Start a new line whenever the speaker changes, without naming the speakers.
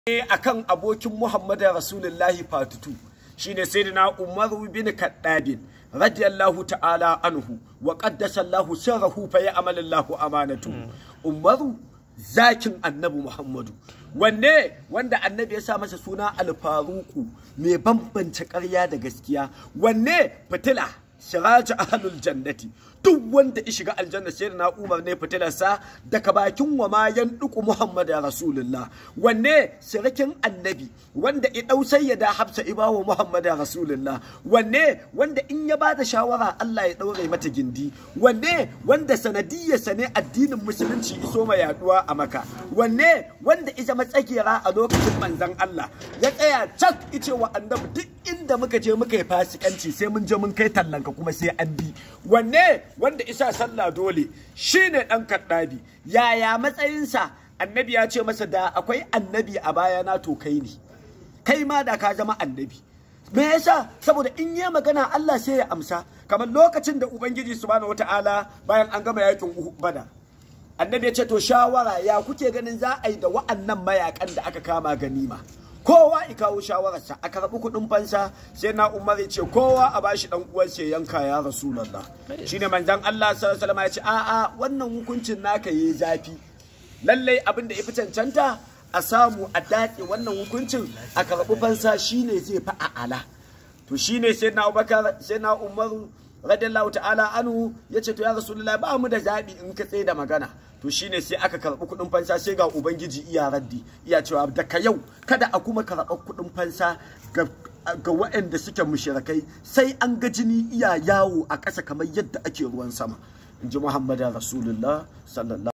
akan abokin Muhammadu Rasulullahi fatutu shine sayyidina Umar bin Kaddabin radiyallahu ta'ala anhu wa qaddasa Allahu sirrahu fa ya'mal Allahu amanatu Umaru zakin annabi Muhammadu wanne wanda annabi ya sa masa suna alfaruku mai bambance ƙarya da gaskiya wanne fitila shiraji ahlul jannati duk wanda ya shiga aljanna sai na umar ne fitilarsa daga bakin wa ma yan duku muhammad rasulullah wanne sirikin annabi wanda ya dau sayyada hafsa ibawa muhammad rasulullah wanne wanda in ya bada shawara Allah ya daure mata gindi wanne wanda sanadiyarsa ne addinin musulunci iso mai yaduwa a maka wanne wanda ita matsakira a lokacin manzon Allah ya tsaya cak ice wa annabi duk inda muka je muka yi fasikanci sai mun je mun kai tallanka kuma sai an bi wanne wanda isa sallah dole shine dan kaddabi yaya matsayinsa annabi ya ce masa da akwai annabi a bayana to kai ne kai ma da ka zama annabi me yasa saboda in yi magana Allah sai ya amsa kamar lokacin da ubangiji subhanahu wataala bayan an gama yakin bada annabi ya ce to shawara ya kuke ganin za a yi da wa'annan mayakan da aka kama ganima kowa ya kawo shawararsa a karɓi kuɗin fansa sai na umar ya ce kowa a bashi dan uwansa yanka ya rasulullah shine manzon Allah sallallahu alaihi ya ce a'a wannan hukuncin naka yayi zafi lallai abin da fi cancanta a samu a dace wannan hukuncin a karɓi fansa shine zai fi a'ala to shine sai na Abubakar sai na Umar radiyallahu ta'ala anhu yace to ya rasulullah ba mu da zabi in ka tsaye da magana to shine sai aka karɓi kuɗin fansa sai ga ubangiji iya raddi iya cewa daga yau kada a kuma karɓar kuɗin fansa ga ga waɗanda suke mushrikai sai an ga jini iya yawo a ƙasa kamar yadda ake ruwan sama in ji muhammadu rasulullah sallallahu